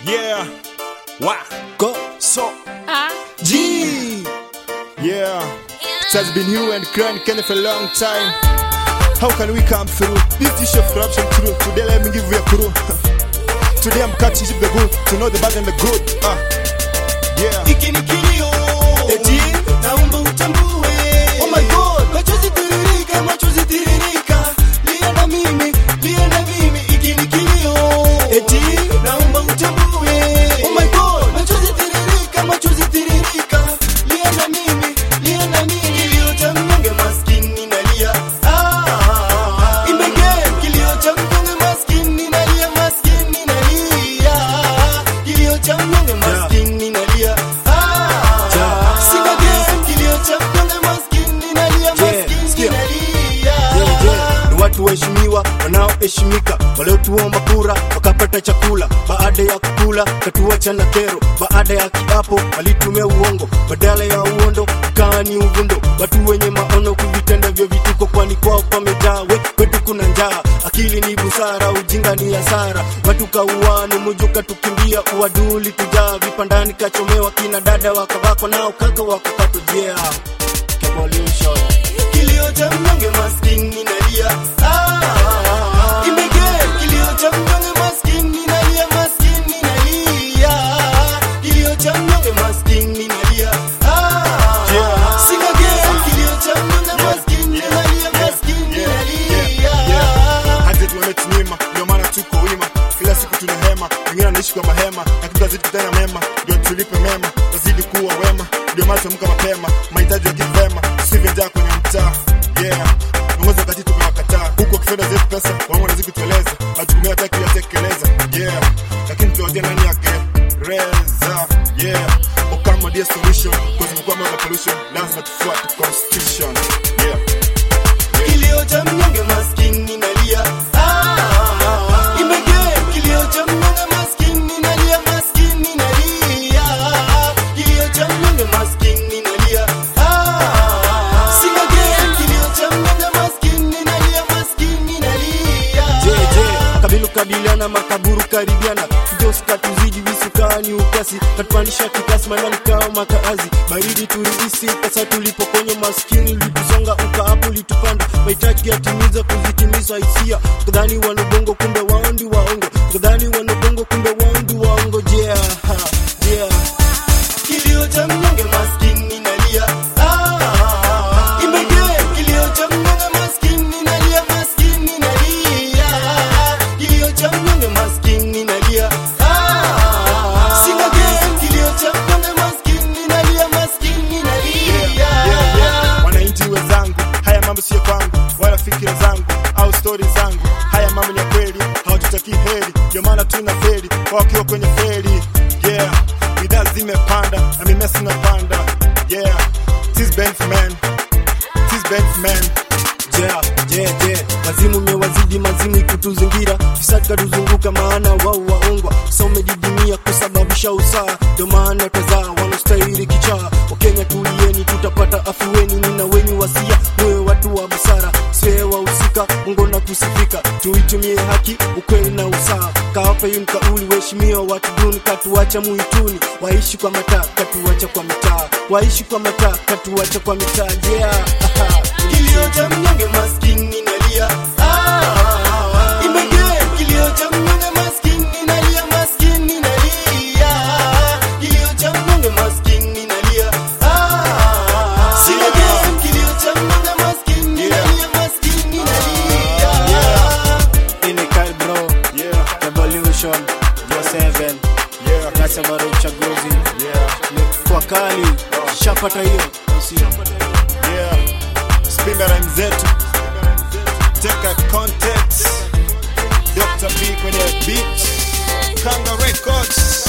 Yeah. Wa. Go. So. Ah, G. Yeah. It has been you and Clan Kenny for a long time. How can we come through this issue of corruption through? Today let me give you a clue. Today I'm catching the good to know the bad and the good. Ah. Yeah. Hiki ni kilio. Eti naomba utambue. Oh my God. Machozi tiririka, machozi tiririka. Lia na mimi, lia na mimi. Hiki ni kilio. Eti naomba utambue. Oh my God. Machozi tiririka, machozi tiririka. Lia na mimi, lia na mimi. Kilio cha mnyonge maskini nalia. Ah. Imege kilio cha mnyonge maskini nalia, maskini nalia. Kilio cha mnyonge maskini nalia. Ah. Sina game, kilio cha mnyonge maskini nalia, maskini nalia. ni watu waheshimiwa wanaoheshimika waliotuomba kura wakapata chakula baada ya kukula katuacha na kero baada ya kiapo walitumia uongo badala ya uondo kaa ni uvundo watu wenye maono kuvitenda vyo vituko kwani kwao pamejaa we kwetu kuna njaa akili ni busara ujinga ni hasara watu kauano mujuka tukimbia uaduli tujaa vipandani kachomewa kina dada wakavako nao kaka wakakatujea Revolution. Kilio cha mnyonge maskini nalia. Ah. Imege kilio cha mnyonge maskini nalia, maskini nalia. Kilio cha mnyonge maskini nalia. Ah. Sina game, kilio cha mnyonge maskini nalia, maskini nalia. Hadi tumetunyima, ndio maana tuko wima. Kila siku tuna hema, wengine wanaishi kwa mahema, lakini tutazidi kutenda mema, ndio tulipe mema, tazidi kuwa wema, ndio maana tuamka mapema, mahitaji ya kivema, tusivyo njaa kwenye mtaa. Yeah, viongozi wakati tumewakataa, huku wakifedha zetu pesa, wangu wanazidi kutueleza, majukumu yao hataki kuyatekeleza. Yeah, lakini tuwaje nani yagereza? Yeah, Okama ndiye solution, kwa sababu kwa mambo ya pollution, lazima tufuate constitution. Yeah. Kilio cha mnyonge maskini nalia. Ah. Imege kilio cha mnyonge maskini nalia, maskini nalia. Kilio cha mnyonge maskini nalia. Ah. Sina game, kilio cha mnyonge maskini nalia, maskini nalia. jeje kabilu kabiliana makaburu karibiana kijosi katuzidi visukani ukasi katupandisha kikasi manani kao makaazi baridi turidisi pesa tulipokonyo maskini litusonga ukaapo litupanda mahitaji yatimiza kuzitimiza hisia kadhani wanubongo kumbe wandi waongo kadhani wanubongo kumbe wandi waongo yeah, ha, yeah. Kilio cha mnyonge maskini nalia. Ah. Imege kilio cha mnyonge maskini nalia, maskini nalia. Kilio cha mnyonge maskini nalia. Ah. Sina game, kilio cha mnyonge maskini nalia, maskini nalia. yeah, yeah. Wananchi wenzangu, haya mambo sio kwangu wala fikira zangu au stori zangu. Haya mambo ni ya kweli, hawatutaki heri, ndio maana tuna feri kwa wakiwa kwenye feri. Yeah, bidhaa zimepanda na mimea sinapanda. Yeah, tis Benfman, tis Benfman. Yeah, yeah, yeah. Mazimu mewazidi mazimu ikutuzingira fisadi katuzunguka maana wao waongwa sa umejidimia kusababisha usaa ndio maana tazaa wanastahili kichaa wakenya tulieni tutapata afueni nina wenyu wasia muwe watu wa busara siwe wahusika mungu na kusifika tuitumie haki ukweli na usaa kawape yu mkauli waheshimiwa watu duni katuacha muituni waishi kwa mataa katuacha kwa mitaa waishi kwa mataa katuacha kwa mitaa yeah. aha. Kilio cha mnyonge maskini nalia. Ah. Imege kilio cha mnyonge maskini nalia, maskini nalia. Kilio cha mnyonge maskini nalia. Ah. Sina game, kilio cha mnyonge maskini nalia, maskini nalia. Ini Kyle bro, Yeah, Revolution, Joe 7 yeah, nasema ndo uchaguzi yeah, kwa kali, shapata hiyo si yeah. Spinda rhyme zetu, teka context. Dr. B kwenye beat, Kanga Records.